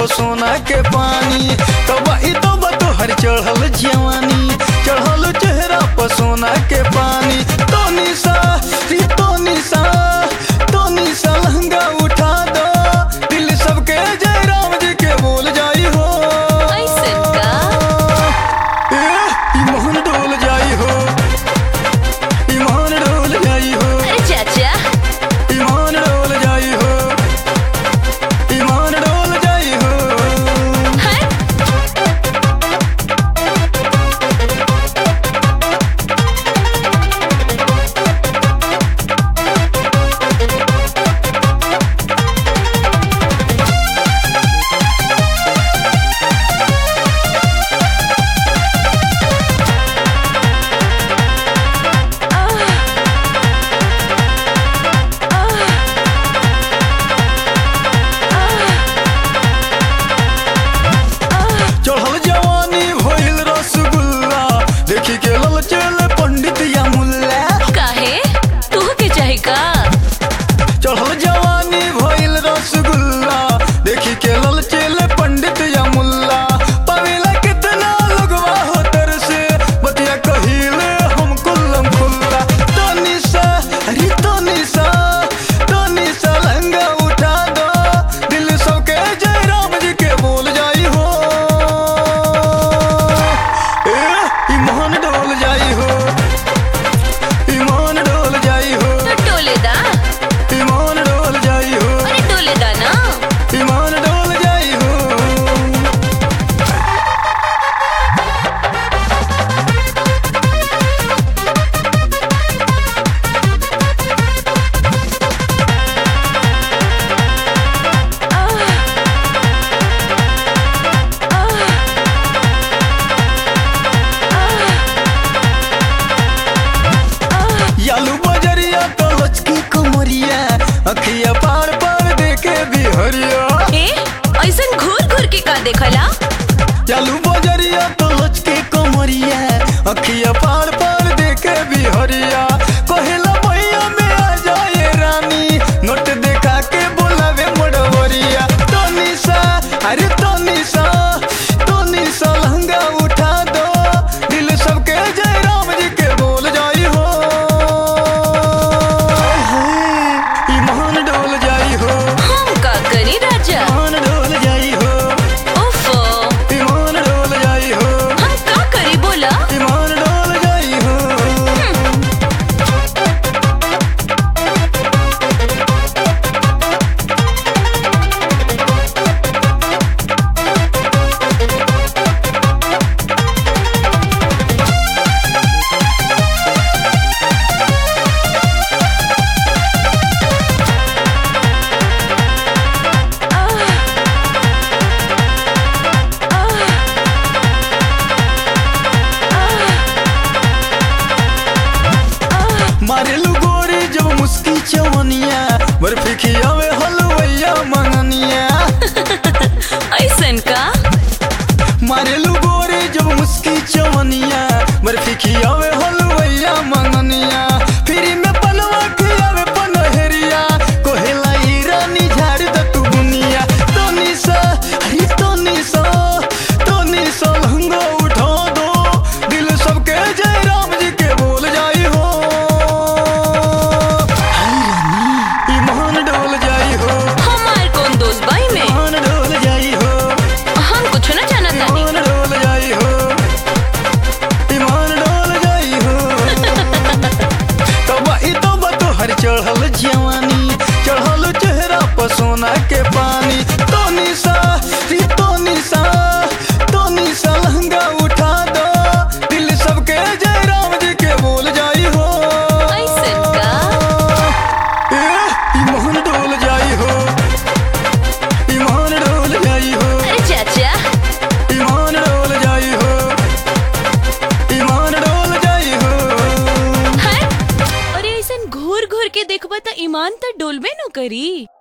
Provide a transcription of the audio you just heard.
सोना के पानी तब ई तब तोहर चढ़ल जवानी चढ़ल चेहरा पर सोना के पानी तो निशा री तो निशा तो निशा लहंगा उठा दो दिल सबके जय राम जी के बोल जाई हो ऐसन का ए, ई मोहन डोल जाई हो ई मोहन डोल जाई हो अरे चाचा ईमान डोल जाई हो ईमान डोल जाई हो हट चढ़ल जवानी भइल रसगुल्ला देखी के लल चल पंडित या मुल्ला काहे तू के चाहे का चढ़ल जवानी भइल रसगुल्ला देखी के लल चल पंडित या मुल्ला पवेला कितना लगवा हो तर से बतिया कहिले हम कुल्लम खुल्ला तो निशा अरे तो निशा तो निशा लहंगा उठा दो दिल सबके जय राम जी के बोल जाई हो ए ईमान डोल जाई हो ईमान डोल जाई हो तो टोले दा ईमान डोल जाई हो अरे टोले दा ना ईमान डोल जाई हो यालू बजरिया तो लचकी कमरिया अखिया पार पार देखे बिहरिया ए ऐसन घूर घूर के का देखला चालू बजरिया तो लचके कमरिया अखिया पार पार देखे बिहरिया कहेला भैया में आ जाए रानी नोट देखा के बोलावे मोड़वरिया तो निशा अरे तो निशा तो निशा लहंगा उठा दो दिल सबके जय राम जी के बोल जाई हो ईमान डोल जाई हो हम का करी राजा ईमान डोल जाई हो ओफो ईमान डोल जाई हो हम का करी बोला ईमान डोल जाई हो मारेलू गोरी जब मुस्की चवनिया बर्फी खियावे हलवैया मंगनिया ऐसन का मारेलू गोरी जब मुस्की चवनिया बर्फी खियावे हलवैया मंगनिया फ्री में पलवा खियावे पनहरिया कोहेला ई रानी झाड़ द तू बुनिया तो निशा अरे तो निशा तो निशा लहंगा उठा दो दिल सबके जय राम जी के बोल जाई हो हाय रानी ईमान डोल जाई हो हमार कौन दोस्त भाई में ईमान डोल जाई हो हम कुछ न जानत नहीं ईमान डोल जाई हो ईमान डोल जाई हो तब ई तब तोहर चढ़ल जवानी चढ़ल चेहरा पर सोना के पानी तो निशा री तो निशा तो निशा लहंगा उठा दो दिल सबके जय राम जी के बोल जाई हो ऐसन का ए, ईमान डोल जाई हो ईमान डोल जाई हो अरे चाचा ईमान डोल जाई हो ईमान डोल जाई हो हट अरे ऐसन घूर घूर के देखबा त ईमान त डोलबे न करी